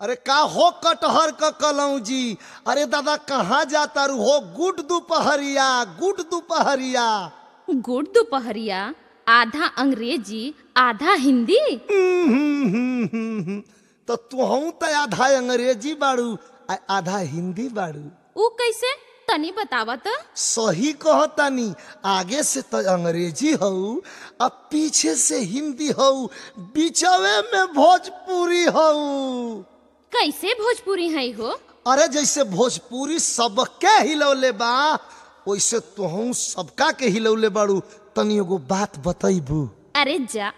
अरे का हो कटहर क कलौजी अरे दादा कहाँ जाता रू हो गुड दोपहरिया गुड दोपहरिया गुड़ दोपहरिया आधा अंग्रेजी आधा हिंदी तो तुहू त आधा अंग्रेजी बाड़ू आ आधा हिंदी बाड़ू ऊ कैसे तनी बतावा त सही कहतानी आगे से तो अंग्रेजी हऊ आ पीछे से हिंदी हऊ बीचवे में भोजपुरी हऊ कैसे भोजपुरी है हो अरे जैसे भोजपुरी सबके हिलौले बा वैसे तुहू सबका के हिलौले बाड़ू तनी एगो बात बतैबू अरे जा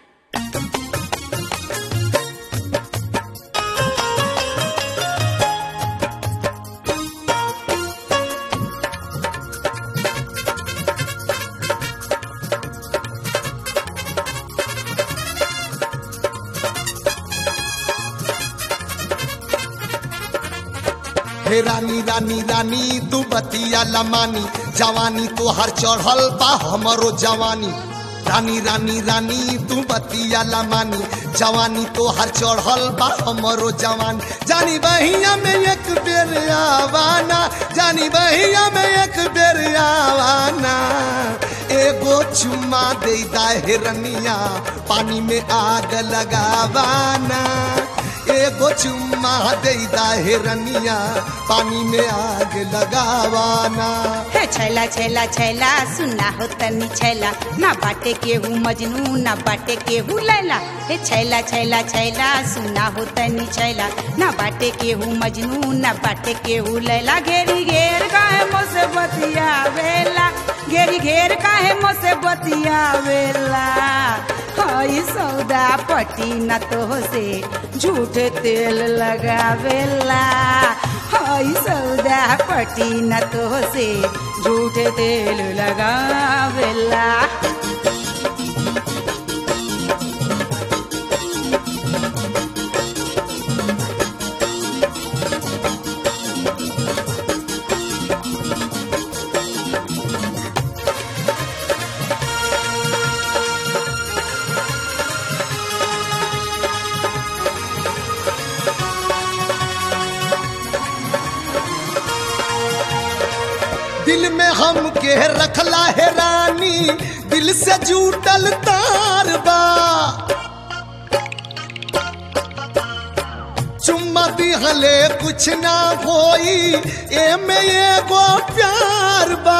हे रानी रानी रानी तू बतिया लमानी जवानी तो हर चढ़ल बा हमरो जवानी रानी रानी रानी तू बतिया लमानी जवानी तो हर चढ़ल बा हमरो जवानी जानी बहिया में एक बेर आवाना जानी बहिया में एक बेर आवाना एगो चुम्मा दे दा हिरनिया पानी में आग लगावाना एगो चुम्मा दे दा हिरनिया पानी में आग लगावाना हे छैला छैला छैला सुना हो तनी छैला ना बाटे केहू मजनू ना बाटे केहू लैला हे छैला छैला छैला सुना हो तनी छैला ना बाटे केहू मजनू ना बाटे केहू लैला घेरी घेर काहे मोसे बतिया वेला घेरी घेर काहे मोसे बतिया वेला हई सौदा पटी न तो से झूठ तेल लगावेला हई सौदा पटी न तो से झूठ तेल लगावेला दिल में हम के रखला है रानी दिल से जूटल तार बा चुम्मा दिहले कुछ ना होई एमे एगो प्यार बा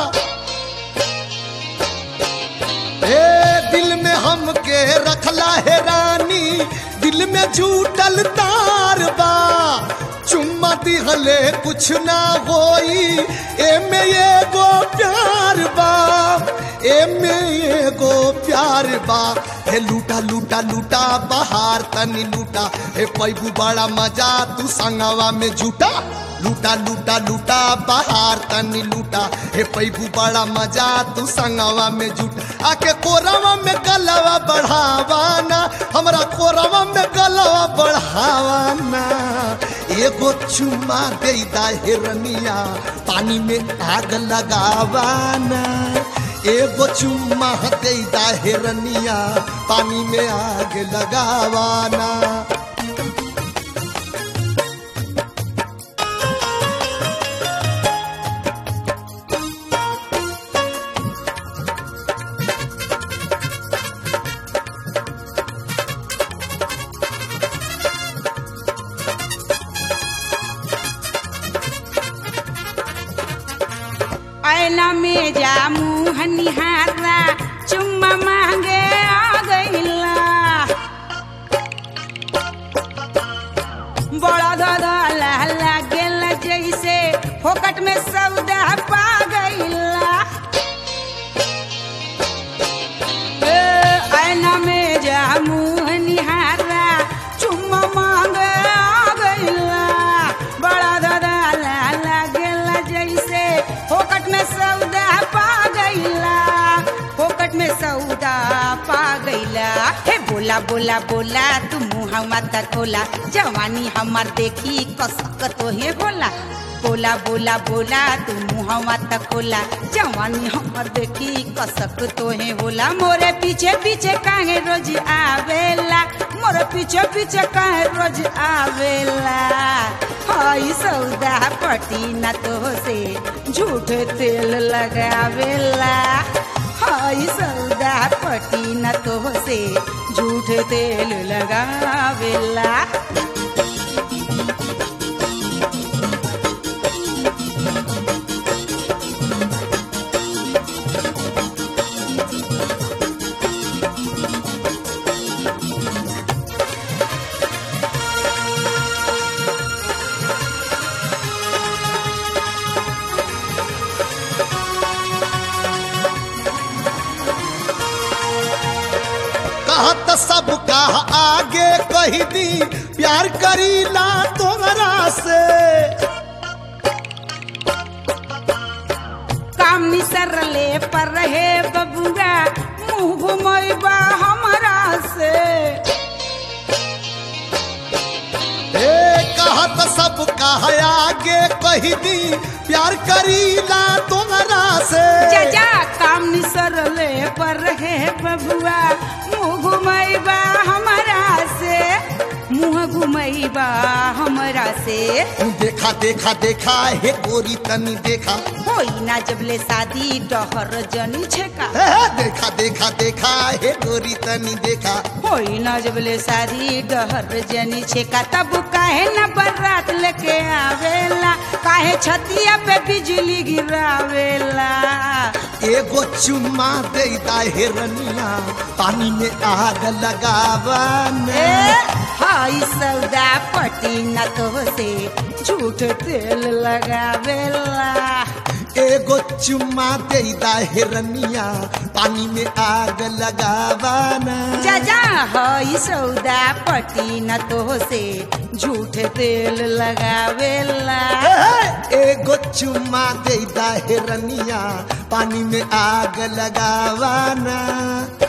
हे दिल में हम के रखला है रानी दिल में जूटल तार बा चुम्मा दिहले कुछ ना होई एमे एगो प्यार बा एमे एगो प्यार बा हे लूटा लूटा लूटा बहार तनी लूटा हे पैबू बड़ा मजा तू संगवा में जुटा लूटा लूटा लूटा बहार तनी लूटा हे पैबू बड़ा मजा तू संगवा में जुटा आके कोरवा में गलवा बढ़ावाना हमरा कोरवा में गलवा बढ़ावाना एगो चुम्मा दे दा हिरनिया पानी में आग लगावाना एगो चुम्मा दे दा हिरनिया पानी में आग लगावाना ऐना में जा मुँह निहारा चुम्मा मांगे आ गईला बड़ा दादा लाला गेल जैसे फोकट में सौदा पा गईला ए, ऐना में जा मुँह निहारा चुम्मा मांगे आ गईला बड़ा दादा लाला गेल जैसे फोकट में सौदा पा गईला फोकट में सौदा पा गईला हे बोला बोला बोला तू मुँह मत खोला जवानी हमार देखी कसक तो हे होला बोला बोला बोला तू मुहवा तक खोला जवानी हमर देखी कसक तोहे होला मोरे पीछे पीछे काहे रोज आवेला मोरे पीछे पीछे काहे रोज आवेला हई सौदा पटी न तो से झूठ तेल लगावेला हई सौदा पटी न तो से झूठ तेल लगावेला कहत सब कहा आगे कही दी प्यार करीला तोहरा से काम निसरले पर रहे बबुआ मुंह घुमैबा हमरा से ए कहत सब कहा आगे कही दी प्यार करीला तोहरा से जा काम निसरले पर रहे बबुआ मुंह घुमैबा हमरा से मुंह घुमैबा हमरा से देखा देखा देखा हे गोरी तनी देखा होई ना जबले शादी डहर जनी छेका हे, हे, देखा देखा देखा हे गोरी तनी देखा होई ना जबले शादी डहर जनी छेका तब काहे न बरात लेके आवेला काहे छतिया पे बिजली गिरावेला एगो चुम्मा दे दा हिरनिया पानी में आग लगावा ए हाई सौदा पटी न तो से झूठ तेल लगावेला एगो चुम्मा दे दा हिरनिया पानी में आग लगावा ना जा जा हाई सौदा पटी न तो से झूठ तेल लगावेला हे, हे, एगो चुम्मा दे दा हिरनिया पानी में आग लगावा ना